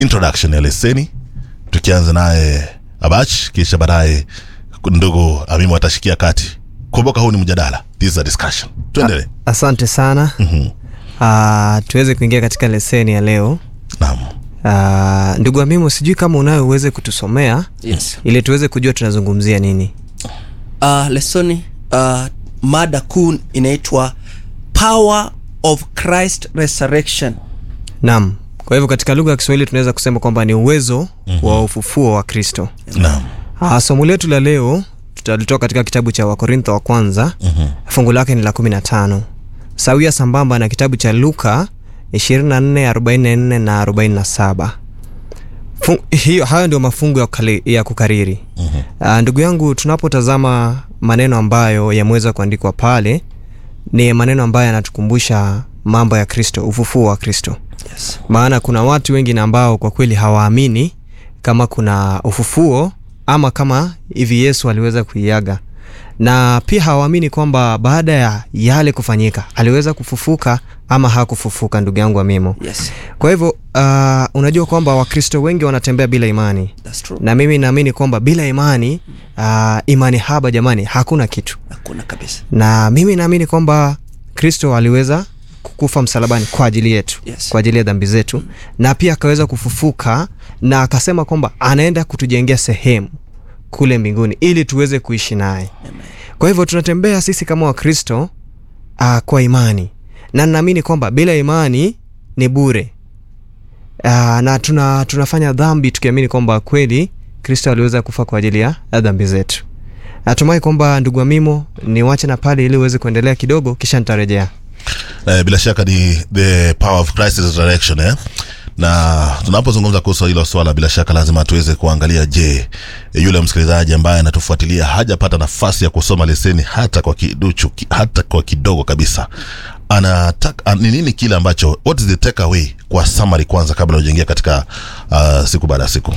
introduction ya leseni tukianza naye abach kisha baadaye ndugu amimu atashikia kati kumbuka huu ni mjadala this is a discussion tuendelee asante sana uh, tuweze kuingia katika leseni ya leo naam uh, ndugu amimu sijui kama unayo uweze kutusomea yes. ili tuweze kujua tunazungumzia nini uh, lesoni uh, mada kuu inaitwa power of christ resurrection naam kwa hivyo katika lugha ya kiswahili tunaweza kusema kwamba ni uwezo mm-hmm. wa ufufuo wa kristo naam uh, somo letu la leo tutalitoa katika kitabu cha wakorintho wa kwanza mm-hmm. fungu lake ni la 15 sawia sambamba na kitabu cha luka 24 44 na 47 Fun- hiyo hayo ndio mafungu ya, kukali, ya kukariri mm-hmm. uh, ndugu yangu tunapotazama maneno ambayo yameweza kuandikwa pale ni maneno ambayo yanatukumbusha mambo ya kristo ufufuo wa kristo yes. maana kuna watu wengi na ambao kwa kweli hawaamini kama kuna ufufuo ama kama hivi yesu aliweza kuiaga na pia hawaamini kwamba baada ya yale kufanyika aliweza kufufuka ama hakufufuka ndugu yangu amimo yes. kwa hivyo uh, unajua kwamba wakristo wengi wanatembea bila imani That's true. na mimi naamini kwamba bila imani uh, imani haba jamani hakuna kitu hakuna kabisa na mimi naamini kwamba kristo aliweza kukufa msalabani kwa ajili yetu Yes. kwa ajili ya dhambi zetu mm. na pia akaweza kufufuka na akasema kwamba anaenda kutujengea sehemu kule mbinguni ili tuweze kuishi naye kwa hivyo tunatembea sisi kama wakristo uh, kwa imani na naamini kwamba bila imani ni bure uh, na tuna, tunafanya dhambi tukiamini kwamba kweli kristo aliweza kufa kwa ajili ya ya dhambi zetu natumai kwamba ndugu amimo niwache na pale ili uweze kuendelea kidogo kisha nitarejea eh, bila shaka ni the power of Christ resurrection eh? na tunapozungumza kuhusu hilo swala bila shaka lazima tuweze kuangalia je yule msikilizaji ambaye anatufuatilia hajapata nafasi ya kusoma leseni hata kwa kiduchu ki- hata kwa kidogo kabisa anataka ni nini kile ambacho what is the takeaway kwa summary kwanza kabla ujaingia katika uh, siku baada ya siku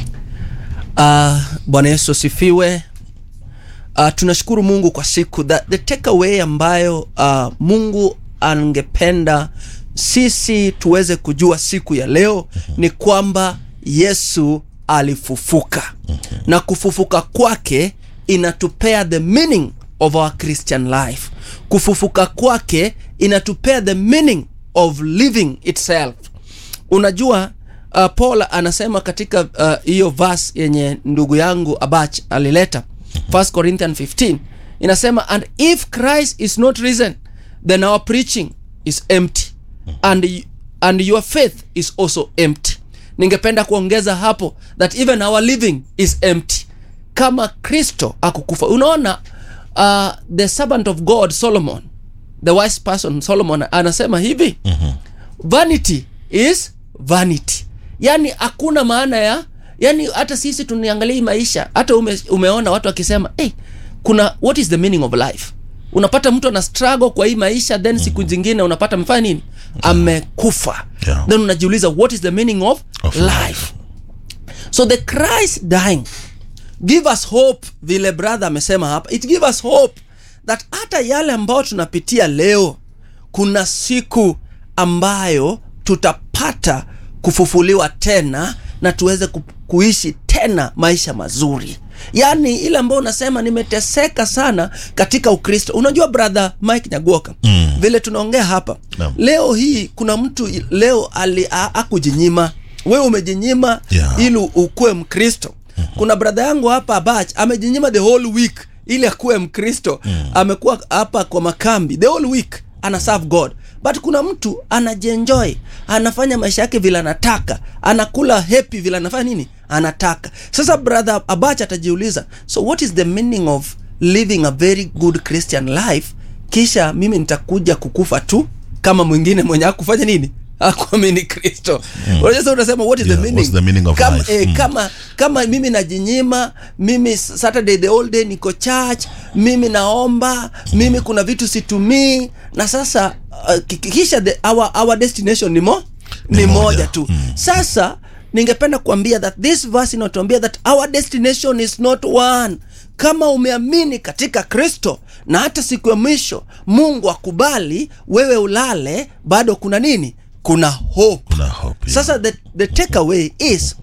uh, bwana yesu asifiwe uh, tunashukuru mungu kwa siku that the takeaway ambayo uh, mungu angependa sisi tuweze kujua siku ya leo ni kwamba yesu alifufuka na kufufuka kwake inatupea the meaning of our christian life kufufuka kwake inatupea the meaning of living itself unajua uh, paul anasema katika uh, hiyo uh, verse yenye ndugu yangu abach alileta 1 corinthian 15 inasema and if christ is not risen then our preaching is empty and, y- and your faith is also empty ningependa kuongeza hapo that even our living is empty kama kristo akukufa unaona uh, the servant of god solomon the wise person solomon anasema hivi mm-hmm. vanity is vanity yani hakuna maana ya yani hata sisi tuniangalia hii maisha hata ume, umeona watu wakisema hey, kuna what is the meaning of life unapata mtu ana struggle kwa hii maisha then siku zingine unapata amefanya nini amekufa Yeah. then unajiuliza what is the meaning of, Of life. life. so the christ dying give us hope vile brother amesema hapa it give us hope that hata yale ambayo tunapitia leo kuna siku ambayo tutapata kufufuliwa tena na tuweze ku, kuishi tena maisha mazuri yaani ile ambayo unasema nimeteseka sana katika ukristo unajua brother mike nyagoka mm. vile tunaongea hapa Naam. leo hii kuna mtu i- leo ali a- akujinyima wewe umejinyima Yeah. ili ukuwe mkristo kuna bradha yangu hapa bach amejinyima the whole week ili akuwe mkristo amekuwa hapa kwa makambi the whole week ana serve god but kuna mtu anajienjoy anafanya maisha yake vile anataka anakula happy vile anafanya nini anataka sasa brother abach atajiuliza so what is the meaning of living a very good christian life kisha mimi nitakuja kukufa tu kama mwingine mwenye akufanya nini akuamini kristo unajua sasa unasema what is Yeah, the meaning, what's the meaning of kama, life? eh, Mm. kama kama mimi najinyima mimi saturday the whole day niko church mimi naomba mimi kuna vitu situmii na sasa uh, ki- kisha the, our, our destination ni mo ni, Ni moja, moja. tu sasa ningependa kuambia that this verse inatuambia that our destination is not one kama umeamini katika kristo na hata siku ya mwisho mungu akubali wewe ulale bado kuna nini kuna hope kuna hope yeah. sasa the, the takeaway is